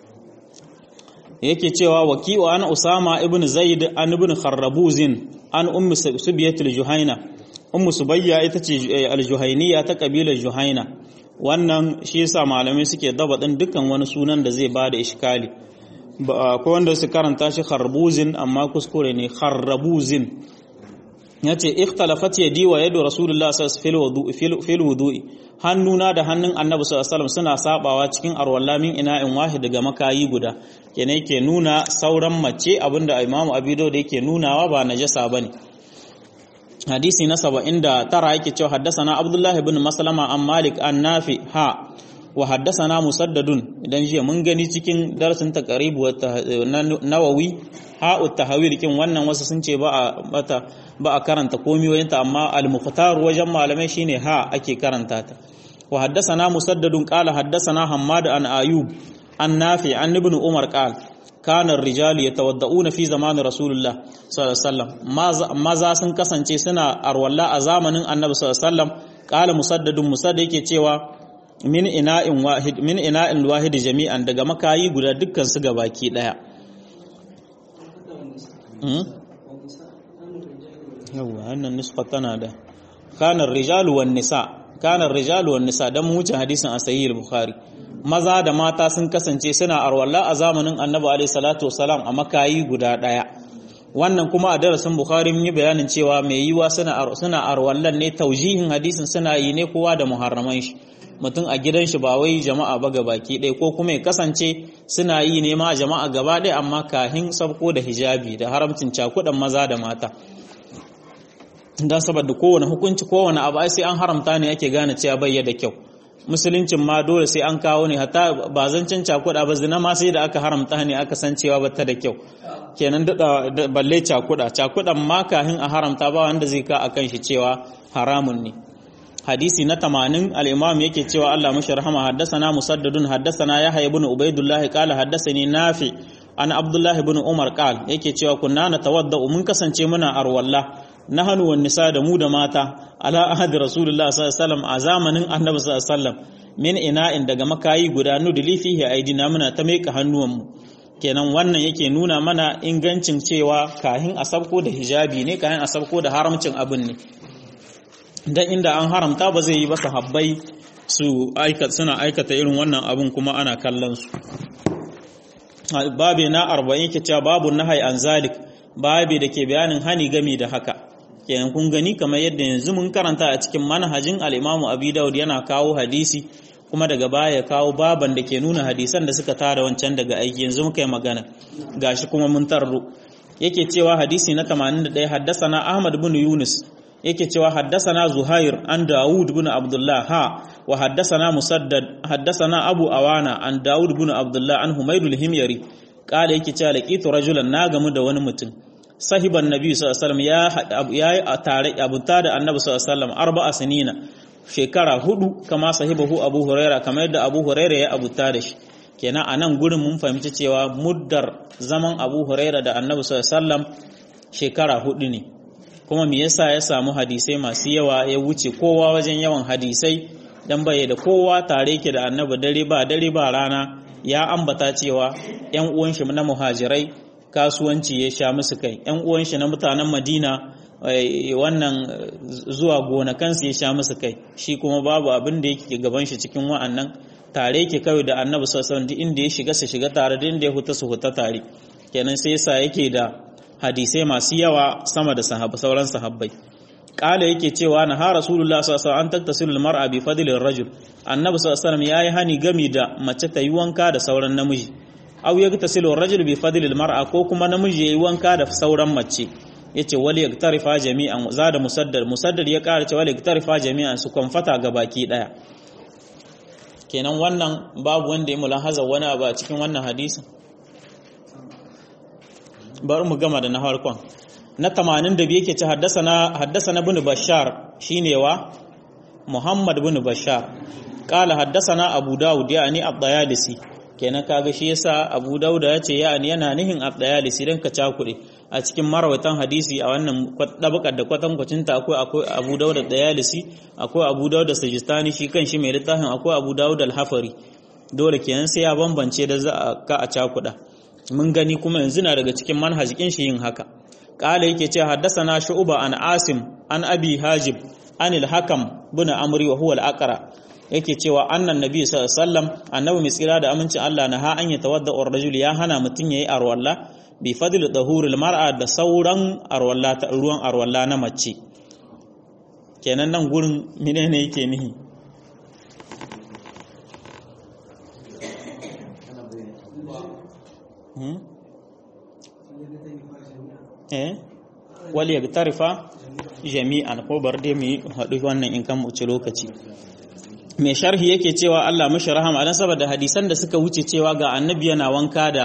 yake cewa waki'u an usama ibn zaid an ibn kharrabuzin an ummu subiyat al-juhaina ummu subayya ita ce al-juhainiya ta kabilar juhaina wannan shi yasa malamai suke daba din dukkan wani sunan da zai bada iskali ko wanda su karanta shi kharbuzin amma kuskure ne kharrabuzin yace ikhtalafat yadi wa yadu rasulullah sallallahu alaihi wasallam fil wudu'i hannuna da hannun annabi sallallahu alaihi wasallam suna sabawa cikin arwalla min ina'in wahid daga makayi guda kene yake nuna sauran mace abinda imamu abido da yake nunawa ba najasa bane hadisi na 79 yake cewa haddathana abdullah ibn maslama an malik an nafi ha wa haddathana musaddadun idan jiya mun gani cikin darasin taqrib wa nawawi ha tahawil kin wannan wasu sun ce ba a bata ba a karanta komiyoyinta amma al-mukhtar wajen malamai shine ha ake karanta ta wa haddathana musaddadun qala haddathana hammad an ayub an nafi an ibn umar qala kana ar-rijal yatawadda'una fi zaman rasulullah sallallahu alaihi wasallam maza sun kasance suna arwalla a zamanin annabi sallallahu alaihi wasallam qala musaddadun musaddad yake cewa min ina'in wahid min ina'in wahid jami'an daga makayi guda dukkan su gabaki daya yawwa wannan nuska tana da kanar rijalu wan nisa kanar rijalu wan nisa dan mu wuce hadisin a sahih al-bukhari maza da mata sun kasance suna arwalla a zamanin annabi alaihi salatu wasalam a makayi guda daya wannan kuma a darasin bukhari mun yi bayanin cewa mai yiwa suna suna arwallan ne taujihin hadisin suna yi ne kowa da muharraman shi mutum a gidan shi ba wai jama'a ba baki ɗaya ko kuma ya kasance suna yi ne ma jama'a gaba ɗaya amma kahin sabko da hijabi da haramcin cakuɗan maza da mata don saboda kowane hukunci kowane abu ai sai an haramta ne ake gane cewa bai da kyau musuluncin ma dole sai an kawo ne hatta ba zancen cakuɗa ba zina ma sai da aka haramta ne aka san cewa bata da kyau kenan da balle cakuɗa cakuɗan ma kahin a haramta ba wanda zai ka akan shi cewa haramun ne hadisi na 80 al-imam yake cewa Allah mashi rahama haddasana musaddadun haddasana yahya ibn ubaidullah qala haddasani nafi an abdullah ibn umar qal yake cewa kunna natawadda mun kasance muna arwalla nahnu wan nisa da mu da mata ala ahadi rasulullah sallallahu alaihi wasallam a zamanin annabi sallallahu alaihi wasallam min ina'in daga makayi guda nudli fihi aidina muna ta meka hannuwanmu kenan wannan yake nuna mana ingancin cewa kahin a sabko da hijabi ne kahin a sabko da haramcin abin ne dan inda an haramta ba zai yi ba sahabbai su aikata suna aikata irin wannan abun kuma ana kallon su babi na 40 yake cewa babu nahai an zalik babi da ke bayanin hani gami da haka kenan kun gani kamar yadda yanzu mun karanta a cikin manhajin al-Imam Abi Dawud yana kawo hadisi kuma daga baya ya kawo baban da ke nuna hadisan da suka tara wancan daga aiki yanzu muka yi magana gashi kuma mun tarro yake cewa hadisi na 81 haddasana Ahmad bin Yunus yake cewa haddasana Zuhair an Dawud bin Abdullah ha wa haddasana Musaddad haddasana Abu Awana an Dawud bin Abdullah an Humayd al-Himyari kala yake cewa laqitu rajulan na gamu da wani mutum sahiban nabi sallallahu alaihi wasallam ya yi tare abuta da annabi sallallahu alaihi wasallam arba'a sinina shekara hudu kama sahibahu Abu Huraira kamar yadda Abu Huraira ya abuta da shi kenan a nan gurin mun fahimci cewa muddar zaman Abu Huraira da annabi sallallahu alaihi wasallam shekara hudu ne kuma me yasa ya samu hadisai masu yawa ya wuce kowa wajen yawan hadisai dan bai da kowa tare ke da annabi dare ba dare ba rana ya ambata cewa yan uwan shi na muhajirai kasuwanci ya sha musu kai yan uwan shi na mutanen Madina wannan zuwa gonakansu ya sha musu kai shi kuma babu abin da yake gaban shi cikin wa'annan tare yake kawai da annabi sallallahu alaihi wasallam inda ya shiga su shiga tare da inda ya huta su huta tare kenan sai yasa yake da hadisai masu yawa sama da sahaba sauran sahabbai kala yake cewa na ha rasulullah sallallahu alaihi wasallam an tattasilul mar'a bi fadlir rajul annabi sallallahu alaihi wasallam yayi hani gami da mace ta yi wanka da sauran namiji aw yagtasilu rajul bi fadlil mar'a ko kuma namiji yayi wanka da sauran mace yace wali yaktarifa jami'an zada musaddad musaddad ya kara cewa wali yaktarifa jami'an su konfata ga baki daya kenan wannan babu wanda ya mulahaza wani abu a cikin wannan hadisin bari mu gama da na farkon na 82 yake ci haddasana haddasana ibn bashar shine wa muhammad ibn bashar qala haddasana abu daud yani ad-dayalisi kenan kaga shi yasa Abu Dauda ya ce ya'ani yana nihin abdayalisi dan ka cakure a cikin marawatan hadisi a wannan dabakar da kwatankwacin ta akwai akwai Abu Dauda dayalisi akwai Abu Dauda Sajistani shi kan shi mai littafin akwai Abu Dauda al-Hafari dole kenan sai ya bambance da za a ka a cakuda mun gani kuma yanzu na daga cikin manhajikin shi yin haka qala yake ce haddathana shu'ba an asim an abi hajib an al-hakam bin amri wa huwa al-aqra yake cewa annan nabi sallallahu alaihi wasallam annabi mai tsira da amincin Allah na ha an ya tawadda ar-rajul ya hana mutun yayi arwalla bi fadl dahuril mar'a da sauran arwalla ta ruwan arwalla na mace kenan nan gurin menene yake nihi eh wali yagtarifa jami'an ko bar dai mu haɗu wannan in kan wuce lokaci mai sharhi yake cewa Allah mashi rahama dan saboda hadisan da suka wuce cewa ga annabi yana wanka da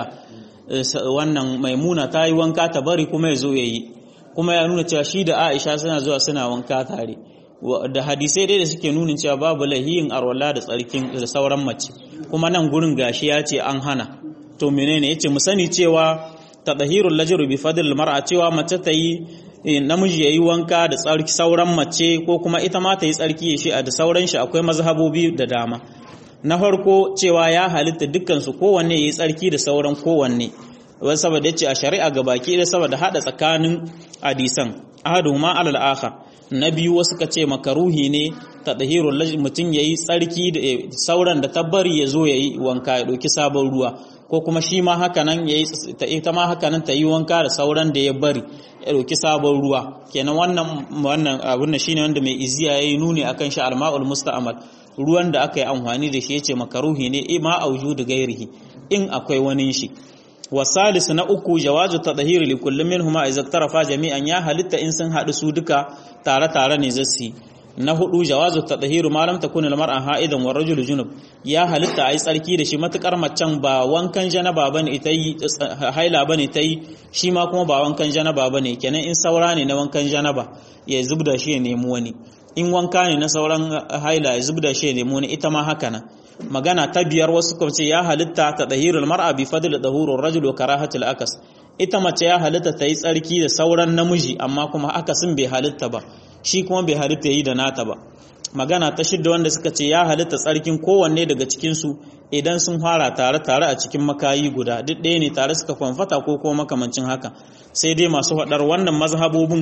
wannan maimuna ta yi wanka ta bari kuma ya zo ya yi kuma ya nuna cewa shi da Aisha suna zuwa suna wanka tare da hadisai dai da suke nuna cewa babu lahiyin arwala da tsarkin da sauran mace kuma nan gurin gashi ya ce an hana to menene yace mu sani cewa tadhirul lajru bi fadl mar'a cewa mace ta yi namiji yayi wanka da tsarki sauran mace ko kuma ita ma ta yi tsarki shi a da sauran shi akwai mazhabobi da dama na farko cewa ya halitta dukkan su kowanne yayi tsarki da sauran kowanne wai saboda yace a shari'a gabaki da saboda hada tsakanin hadisan ahaduhuma alal akhar na biyu wasu ka ce makaruhi ne ta ɗahirun mutum ya yi tsarki da sauran da tabbari ya zo ya yi wanka ya ɗauki sabon ruwa ko kuma shi ma haka nan ya yi ita ma haka nan ta yi wanka da sauran da ya bari ya ɗauki sabon ruwa kenan wannan wannan abin da shine wanda mai iziya ya yi nuni akan shi alma'ul musta'mal ruwan da aka yi amfani da shi ya ce makaruhi ne ma auju da gairihi in akwai wani shi wasalis na uku jawazu tadhhir li kulli minhuma idza tarafa jami'an ya halitta in sun hadu su duka tare tare ne zasu na hudu jawazu tadhhir ma lam takun al mar'a ha'idan wa rajulu junub ya halitta ai tsarki da shi matukar macen ba wankan janaba bane ita yi haila bane ta yi shi ma kuma ba wankan janaba bane kenan in saura ne na wankan janaba ya zubda shi ya nemi wani in wanka ne na sauran haila ya zubda shi ya nemi wani ita ma haka nan magana ta biyar wasu kuma ce ya halitta ta dahirul mar'a bi fadl dahurur rajul wa karahatul akas ita mace ya halitta ta yi tsarki da sauran namiji amma kuma akasin bai halitta ba shi kuma bai halitta yi da nata ba magana ta shidda wanda suka ce ya halitta tsarkin kowanne daga cikin su idan sun fara tare tare a cikin makayi guda duk ɗaya ne tare suka kwamfata ko kuma makamancin haka sai dai masu faɗar wannan mazhabobin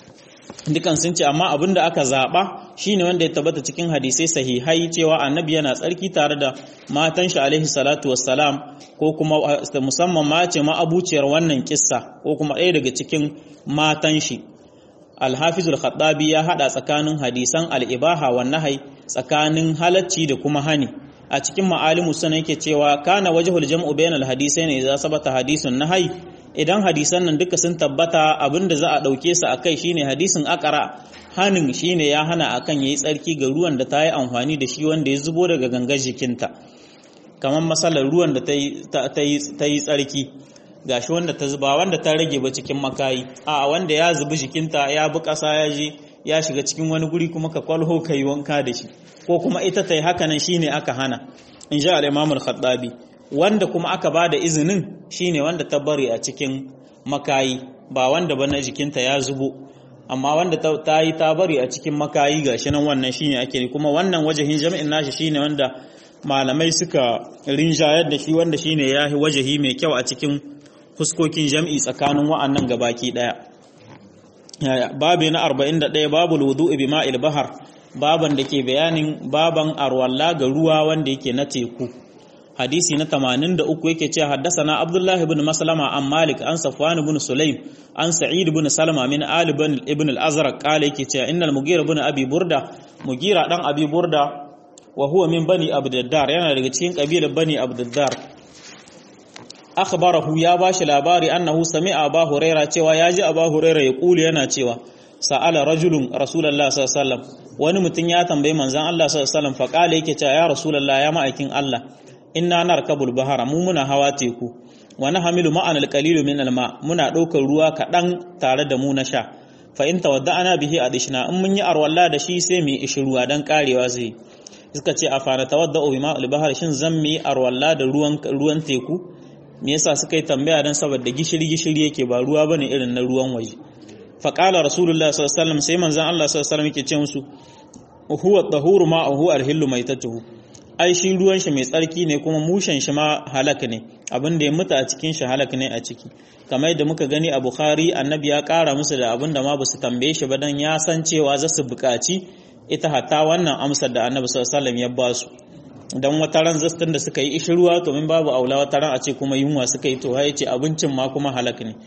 dukan sun ce amma abin da aka zaɓa shine wanda ya tabbata cikin hadisai sahihai cewa annabi yana tsarki tare da matan shi alaihi salatu wassalam ko kuma musamman ma ce ma abuciyar wannan kissa ko kuma ɗaya daga cikin matan shi alhafizul khattabi ya hada tsakanin hadisan al'ibaha wa nahai tsakanin halacci da kuma hani a cikin ma'alimu sana yake cewa kana wajhul jam'u bainal hadisaini idza sabata hadisun nahai idan hadisan nan duka sun tabbata abinda za a ɗauke su a kai shine hadisin akara hanin shine ya hana akan yayi tsarki ga ruwan da ta yi amfani da shi wanda ya zubo daga gangar jikinta kamar masalar ruwan da ta yi tsarki gashi wanda ta zuba wanda ta rage ba cikin makayi a wanda ya zubi jikinta ya bi ƙasa ya je ya shiga cikin wani guri kuma ka kwalho ka yi wanka da shi ko kuma ita ta yi haka nan shine aka hana in ji al-imamul khattabi wanda kuma aka ba da izinin shine wanda ta bari a cikin makayi ba wanda ba na jikinta ya zubo amma wanda ta yi ta bari a cikin makayi ga shi nan wannan shine ake kuma wannan wajahin jami'in nashi shine wanda malamai suka rinjayar da shi wanda shine ya yi wajahi mai kyau a cikin fuskokin jam'i tsakanin wa'annan gabaki daya babu na 41 babu wudu'i bi ma'il bahar baban da ke bayanin baban arwalla ga ruwa wanda yake na teku hadisi na 83 yake cewa haddasana Abdullah ibn Maslama an Malik an Safwan ibn Sulaim an Sa'id ibn Salama min Ali ibn al-Azraq kale yake cewa innal Mughira ibn Abi Burda Mughira dan Abi Burda wa huwa min bani Abdiddar yana daga cikin kabilar bani Abdiddar akhbarahu ya bashi labari annahu sami'a Abu Huraira cewa yaji Abu Huraira ya kuli yana cewa sa'ala rajulun Rasulullah sallallahu alaihi wasallam wani mutum ya tambayi manzon Allah sallallahu alaihi wasallam fa kale yake cewa ya Rasulullah ya ma'aikin Allah inna narkabul bahara mu muna hawa teku wa nahmilu ma'an alqalilu min alma muna daukar ruwa kadan tare da mu na sha fa in tawadda'ana bihi adishna in mun yi arwalla da shi sai mu yi ishruwa dan karewa zai suka ce afana tawadda'u bima al-bahr shin zan mu yi arwalla da ruwan ruwan teku me yasa suka yi tambaya dan saboda gishiri gishiri yake ba ruwa bane irin na ruwan waje fa qala rasulullah sallallahu alaihi wasallam sai manzon Allah sallallahu alaihi wasallam yake ce musu huwa tahuru ma'ahu al-hillu maitatuhu ai shi ruwan shi mai tsarki ne kuma mushen shi ma halak ne abin da ya mutu a cikin shi halak ne a ciki kamar yadda muka gani a bukhari annabi ya kara musu da abin da ma basu tambaye shi ba dan ya san cewa za su buƙaci ita hatta wannan amsar da annabi sallallahu alaihi wasallam ya ba su dan wata ran zastin da suka yi ishi ruwa to min babu aula wata ran a ce kuma yunwa suka yi to ya ce abincin ma kuma halak ne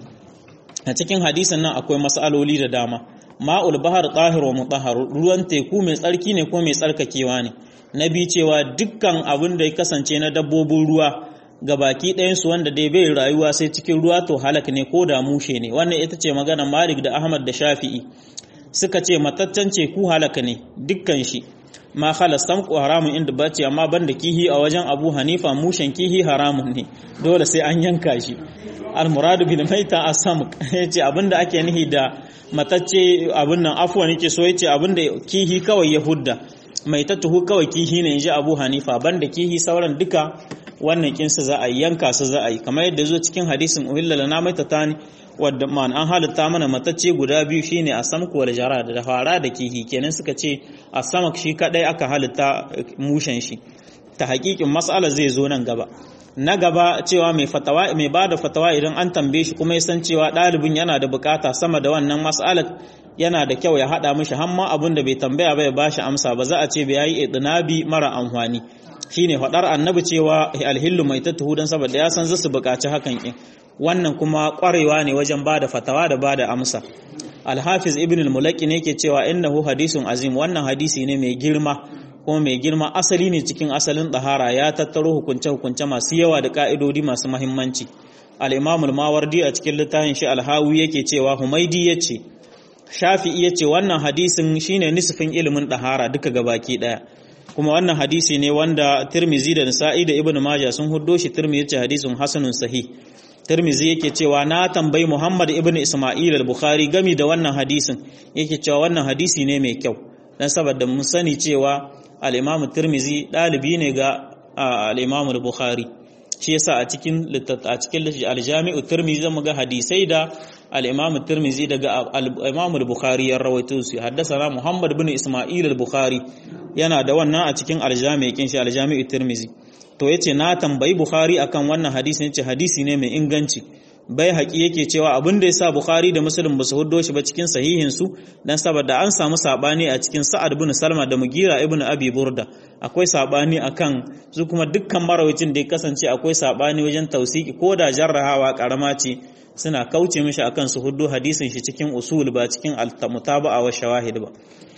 a cikin hadisin nan akwai mas'aloli da dama ma'ul bahar tahir wa mutahhar ruwan teku mai tsarki ne ko mai tsarkakewa ne na bi cewa dukkan abin da ya kasance na dabbobin ruwa ga baki ɗayansu wanda dai bai rayuwa sai cikin ruwa to halak ne ko da mushe ne wannan ita ce magana malik da ahmad da shafi'i suka ce mataccen ce ku halaka ne dukkan shi ma halastan ku haramun inda ba ce amma banda kihi a wajen abu hanifa mushen kihi haramun ne dole sai an yanka shi al-muradu bil maita as-samk yace abinda ake nihi da matacce abin nan afwan yake so yace abinda kihi kawai ya hudda mai tattuhu kawai kihi ne inji Abu Hanifa banda kihi sauran duka wannan kinsa za a yanka su za a yi kamar yadda zo cikin hadisin uhilla lana maitatani wadda man an halitta mana matacce guda biyu shine asamku wal jara da fara da kihi kenan suka ce asamak shi kadai aka halitta mushen shi ta hakikin mas'ala zai zo nan gaba na gaba cewa mai fatawa mai bada fatawa idan an tambaye shi kuma ya san cewa ɗalibin yana da bukata sama da wannan mas'alar yana da kyau ya haɗa mishi hamma abin da bai tambaya ba ya bashi amsa ba za a ce bai yi idnabi mara amfani shine faɗar annabi cewa alhillu mai tattuhu dan saboda ya san zasu bukaci hakan kin wannan kuma ƙwarewa ne wajen bada fatawa da bada amsa alhafiz ibn al-mulaki ne yake cewa innahu hadisun azim wannan hadisi ne mai girma kuma mai girma asali ne cikin asalin ɗahara ya tattaro hukunce-hukunce masu yawa da ƙa'idodi masu mahimmanci al'imamul mawardi a cikin littafin shi alhawi yake cewa humaidi ya ce shafi'i ya ce wannan hadisin shine nisfin ilimin ɗahara duka gabaki ɗaya kuma wannan hadisi ne wanda tirmizi da nisa'i da ibn maja sun huddo shi tirmizi ya ce hadisin hasanun sahih tirmizi yake cewa na tambayi muhammad ibn isma'il al-bukhari gami da wannan hadisin yake cewa wannan hadisi ne mai kyau dan saboda mun sani cewa al-Imam Tirmizi dalibi ne ga al-Imam Bukhari shi yasa a cikin a cikin al-Jami'u Tirmizi zamu ga hadisai da al-Imam Tirmizi daga al-Imam Bukhari ya rawaito su haddasa Muhammad ibn Isma'il al-Bukhari yana da wannan a cikin al-Jami'u kin shi al-Jami'u Tirmizi to yace na tambayi Bukhari akan wannan hadisi yace hadisi ne mai inganci bai haƙi yake cewa abin da ya sa Bukhari da Muslim ba su huddo shi ba cikin sahihinsu don saboda an samu saɓani a cikin Sa'ad bin Salma da Mugira ibn Abi Burda akwai saɓani akan su kuma dukkan marawacin da ya kasance akwai saɓani wajen tausiki ko da jarrahawa karama ce suna kauce mishi akan su huddo hadisin shi cikin usul ba cikin al-mutaba'a wa shawahid ba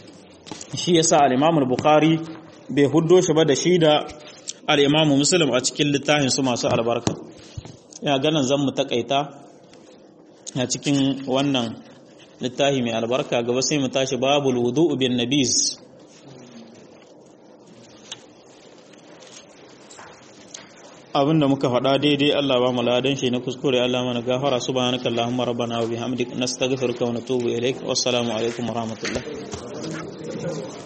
shi yasa al-Imam Bukhari bai huddo shi ba da shi da al-Imam Muslim a cikin littafin su masu albarka ya ganin zan mu takaita a cikin wannan littafi mai albarka gaba sai mu tashi babu wudu'u bin nabiz abinda muka faɗa daidai Allah ba mu ladan shi na kuskure Allah mana gafara subhanaka allahumma rabbana wa bihamdik nastaghfiruka wa natubu ilaik wassalamu alaikum wa rahmatullah